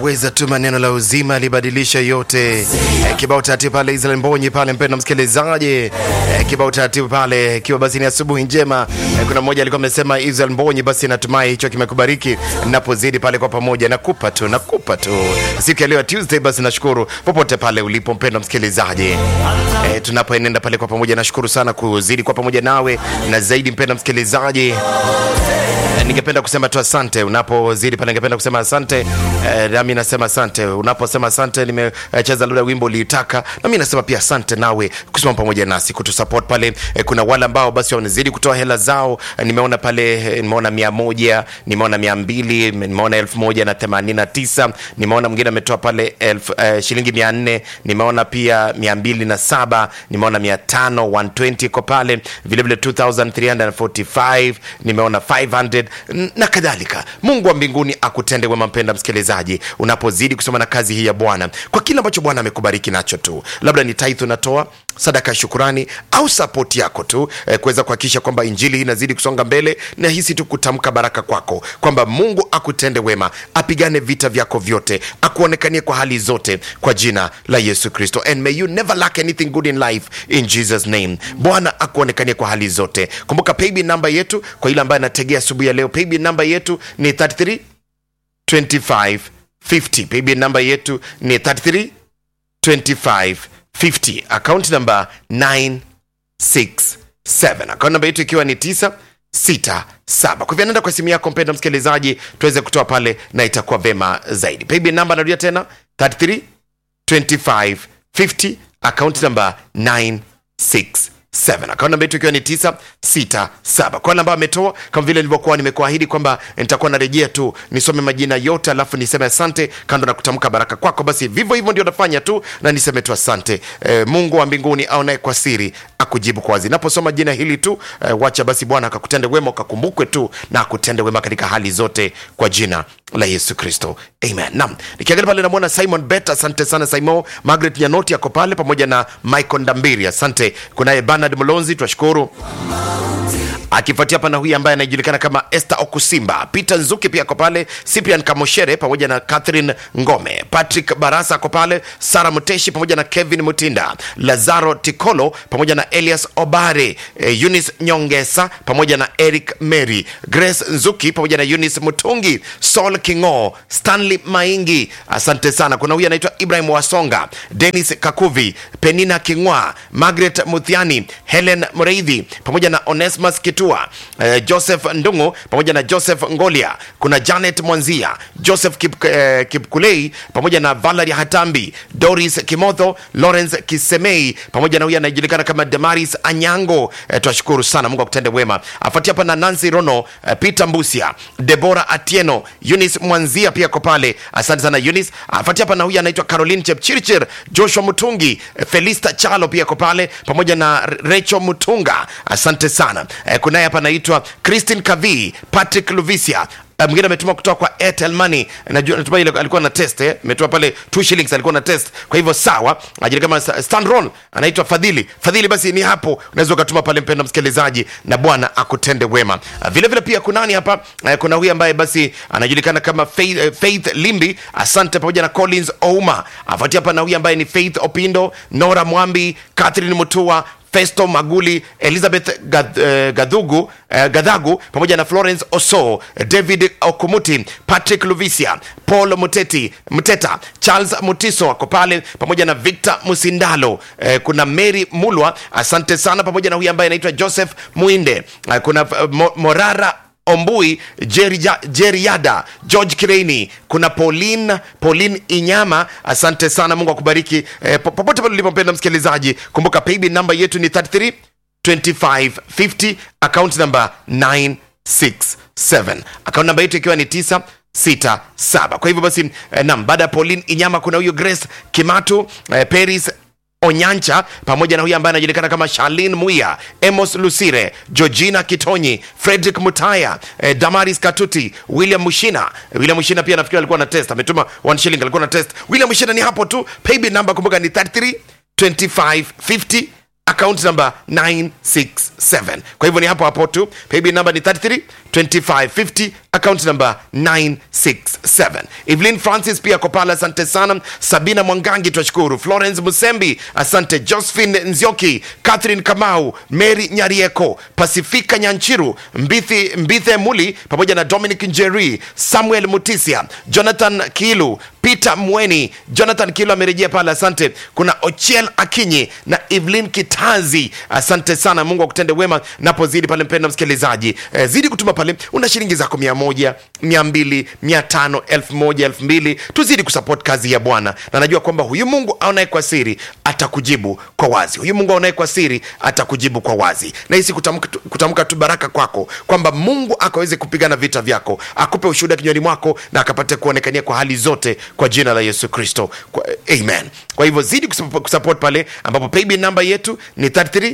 anaweza tuma neno la uzima libadilisha yote. Eh, kibao taratibu pale Israel Mbonyi pale, mpenda msikilizaji, eh, kibao taratibu pale, ikiwa basi ni asubuhi njema. Eh, kuna mmoja alikuwa amesema Israel Mbonyi, basi natumai hicho kimekubariki napozidi pale kwa pamoja, nakupa tu nakupa tu siku ya leo Tuesday. Basi nashukuru popote pale ulipo mpenda msikilizaji, eh, tunapoenenda pale kwa pamoja, nashukuru sana kuzidi kwa pamoja nawe na zaidi mpenda msikilizaji ningependa kusema tu asante unapozidi pale, ningependa kusema asante eh, nami nasema asante unaposema asante. Nimecheza labda wimbo uliitaka, nami nasema pia asante nawe kusimama pamoja nasi kutusupport pale. Eh, kuna wale ambao basi wanazidi kutoa hela zao. Eh, nimeona pale eh, nimeona mia moja, nimeona mia mbili, nimeona elfu moja na themanini na tisa, nimeona mwingine ametoa pale elfu, eh, shilingi mia nne, nimeona pia mia mbili na saba, nimeona mia tano 120 iko pale vilevile 2345 nimeona 500 na kadhalika. Mungu wa mbinguni akutende wema, mpenda msikilizaji, unapozidi kusoma na kazi hii ya Bwana, kwa kile ambacho Bwana amekubariki nacho tu, labda ni tithe unatoa sadaka ya shukurani au sapoti yako tu eh, kuweza kuhakikisha kwamba injili hii inazidi kusonga mbele, na hisi tu kutamka baraka kwako kwamba Mungu akutende wema, apigane vita vyako vyote, akuonekanie kwa hali zote, kwa jina la Yesu Kristo, and may you never lack anything good in life in Jesus name. Bwana akuonekanie kwa hali zote. Kumbuka paybill namba yetu kwa ile ambaye anategea asubuhi ya leo, paybill namba yetu ni 33 25 50. Paybill namba yetu ni 33 25 50. Account namba 967. Account namba yetu ikiwa ni 967. Kwa hivyo nenda kwa simu yako mpenda msikilizaji, tuweze kutoa pale na itakuwa vema zaidi. Paybill namba narudia tena 33 25 50. Account namba 967 akaunti namba yetu ikiwa ni 967 kwa wale ambao ametoa kama vile nilivyokuwa nimekuahidi kwamba nitakuwa narejea tu nisome majina yote alafu niseme asante kando na kutamka baraka kwako basi vivyo hivyo ndio nafanya tu na niseme tu asante e, mungu wa mbinguni aonaye kwa siri akujibu kwa wazi naposoma jina hili tu e, wacha basi bwana akakutende wema ukakumbukwe tu na akutende wema katika hali zote kwa jina la yesu kristo amen nam nikiangalia pale namwona simon bet asante sana simon margaret nyanoti ako pale pamoja na michael ndambiri asante kunaye bernard mlonzi twashukuru akifuatia pana huyu ambaye anajulikana kama Esther Okusimba, Peter Nzuki pia ako pale, Cyprian Kamoshere pamoja na Catherine Ngome, Patrick Barasa ako pale, Sara Muteshi pamoja na Kevin Mutinda, Lazaro Tikolo pamoja na Elias Obare, eh, Eunice Nyongesa pamoja na Eric Mary, Grace Nzuki pamoja na Eunice Mutungi, Saul Kingo, Stanley Maingi, asante sana. Kuna huyu anaitwa Ibrahim Wasonga, Dennis Kakuvi, Penina Kingwa, Margaret Muthiani, Helen Mreidhi pamoja na Onesmus Kitua, eh, Joseph Ndungu pamoja na Joseph Ngolia, kuna Janet Mwanzia, Joseph Kip, eh, Kipkulei pamoja na Valerie Hatambi, Doris Kimotho, Lawrence Kisemei pamoja na huyu anayejulikana kama Damaris Anyango. Eh, twashukuru sana, Mungu akutende wema. Afuatia hapa na Nancy Rono, eh, Peter Mbusia, Debora Atieno, Eunice Mwanzia pia ko pale, asante sana Eunice. Afuatia hapa na huyu anaitwa Caroline Chepchirchir, Joshua Mutungi, eh, Felista Chalo pia ko pale pamoja na Rachel Mutunga, asante sana. Eh, kunaye hapa anaitwa Christine Kavi, Patrick Luvisia Uh, mwingine ametuma kutoka kwa Airtel Money. Najua natumai ile alikuwa na test eh, ametoa pale 2 shillings alikuwa na test. Kwa hivyo sawa, ajili kama stand roll anaitwa Fadhili. Fadhili basi ni hapo unaweza ukatuma pale mpendwa msikilizaji na Bwana akutende wema. Uh, vile vile pia kunani hapa uh, kuna huyu ambaye basi anajulikana kama Faith, uh, Faith Limbi, asante pamoja na Collins Ouma. Afuatia hapa na huyu ambaye ni Faith Opindo, Nora Mwambi, Catherine Mutua Festo Maguli, Elizabeth Gath, uh, Gadhugu, uh, Gadhagu pamoja na Florence Oso, David Okumuti, Patrick Luvisia, Paul Muteti, Mteta, Charles Mutiso wako pale pamoja na Victor Musindalo. Uh, kuna Mary Mulwa, asante sana pamoja na huyu ambaye anaitwa Joseph Muinde. Uh, kuna uh, Mo- Morara Ombui, Jerija- Jeriada, George Kireini, kuna Pauline, Pauline Inyama, asante sana, Mungu akubariki eh, po- popote pale ulipompenda msikilizaji. Kumbuka paybill namba yetu ni 33 25 50, account number 967, account namba yetu ikiwa ni 967. Kwa hivyo basi eh, nam baada ya Pauline Inyama kuna huyo Grace Kimatu eh, Paris Onyancha pamoja na huyu ambaye anajulikana kama Charlene Muya, Amos Lusire, Georgina Kitonyi, Frederick Mutaya, eh, Damaris Katuti, William Mushina. William Mushina pia nafikiri alikuwa na test, ametuma 1 shilling, alikuwa na test. William Mushina ni hapo tu. Paybill number kumbuka ni 33 25 account number 967 kwa hivyo ni hapo hapo tu paybill number ni 33 2550 account number 967 evelyn francis pia ako pale asante sana sabina mwangangi twashukuru florence musembi asante josephine nzioki catherine kamau mary nyarieko pasifika nyanchiru mbithi mbithe muli pamoja na dominic njeri samuel mutisia jonathan kilu peter mweni jonathan kilu amerejea pale asante kuna ochiel akinyi na evelyn kitazi asante sana mungu akutende wema napozidi pale mpenda msikilizaji eh, zidi kutuma pale una shilingi zako mia moja mia mbili mia tano elfu moja elfu mbili tuzidi kusupport kazi ya bwana na najua kwamba huyu mungu aonaye kwa siri atakujibu kwa wazi huyu mungu aonaye kwa siri atakujibu kwa wazi na hisi kutamka tu- kutamka tu baraka kwako kwamba mungu akaweze kupigana vita vyako akupe ushuhuda kinywani mwako na akapate kuonekania kwa hali zote kwa jina la yesu kristo kwa, amen kwa hivyo zidi kusupport kusupport pale ambapo paybill namba yetu ni 33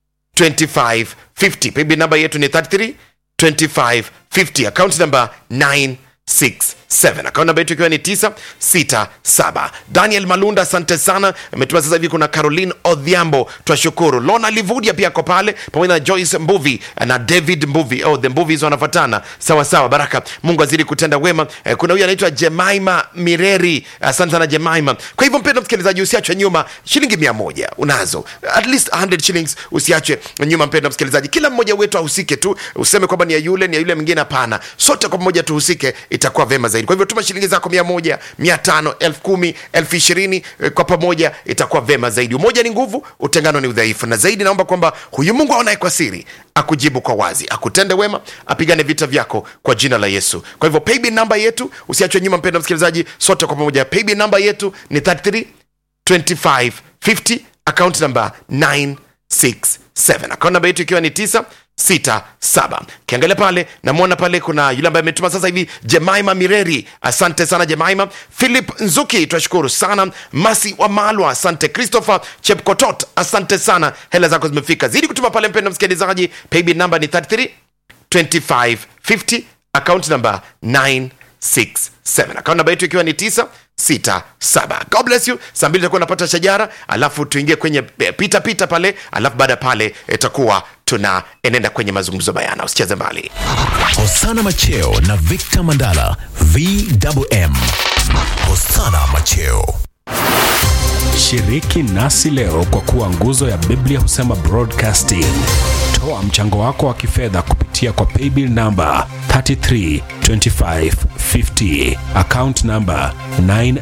2550 paybill namba yetu ni 33 2550 account number 967 account namba yetu ikiwa ni 967 daniel malunda asante sana ametuma sasa hivi kuna caroline odhiambo twashukuru lona livudia pia ako pale pamoja na joyce mbuvi na david mbuvi oh, the mbuvis wanafatana sawa sawa baraka mungu azidi kutenda wema eh, kuna huyu anaitwa jemaima mireri asante sana jemaima kwa hivyo mpendo msikilizaji usiachwe nyuma shilingi mia moja unazo at least 100 shillings usiachwe nyuma mpendo msikilizaji kila mmoja wetu ahusike tu useme kwamba ni ya yule ni ya yule mwingine hapana sote kwa pamoja tuhusike itakuwa vema zaidi kwa hivyo tuma shilingi zako mia moja mia tano elfu kumi elfu ishirini eh, kwa pamoja itakuwa vema zaidi umoja ni nguvu utengano ni udhaifu na zaidi naomba kwamba huyu mungu aonaye kwa siri akujibu kwa wazi akutende wema apigane vita vyako kwa jina la yesu kwa hivyo paybill namba yetu usiachwe nyuma mpendo msikilizaji sote kwa pamoja paybill namba yetu ni 33 2550 account number 967 account namba yetu ikiwa ni 967 kiangalia pale namwona pale kuna yule ambaye ametuma sasa hivi jemaima mireri asante sana jemaima philip nzuki twashukuru sana masi wa malwa asante christopher chepkotot asante sana hela zako zimefika zidi kutuma pale mpendo msikilizaji paybill namba ni 33 2550 account number 967 account namba yetu ikiwa ni 967 god bless you saa mbili takuwa napata shajara alafu tuingie kwenye eh, pita pita pale alafu baada ya pale itakuwa tunaenenda kwenye mazungumzo bayana usicheze mbali Hosana Macheo na Victor Mandala VMM. Hosana Macheo. Shiriki nasi leo kwa kuwa nguzo ya Biblia husema broadcasting. Toa mchango wako wa kifedha kupitia kwa paybill namba 332550 account namba 9